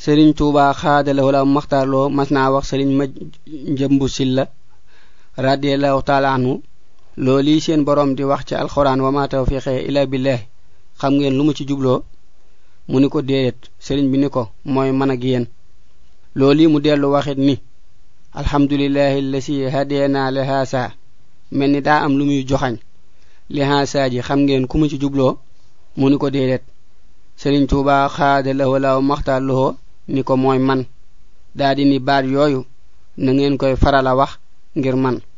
sëriñ tuuba xaadalawoo la maxtaarloo mas naa wax sëriñ ma njëmbu silla radiallahu taala anhu loolu seen borom di wax ci alxuraan wa ma tawfiqe ila billahi xam ngeen lu mu ci jubloo mu ni ko déedéet sëriñ bi ni ko mooy man ak yéen loolu mu dellu waxit ni alhamdulillahi lasi hadena li haasa mel ni daa am lu muy joxañ li haasa ji xam ngeen ku mu ci jubloo mu ni ko déedéet sëriñ tuuba xaada lawo law maxtaar loo ni ko mooy man daa di ni baat yooyu na ngeen koy faral a wax ngir man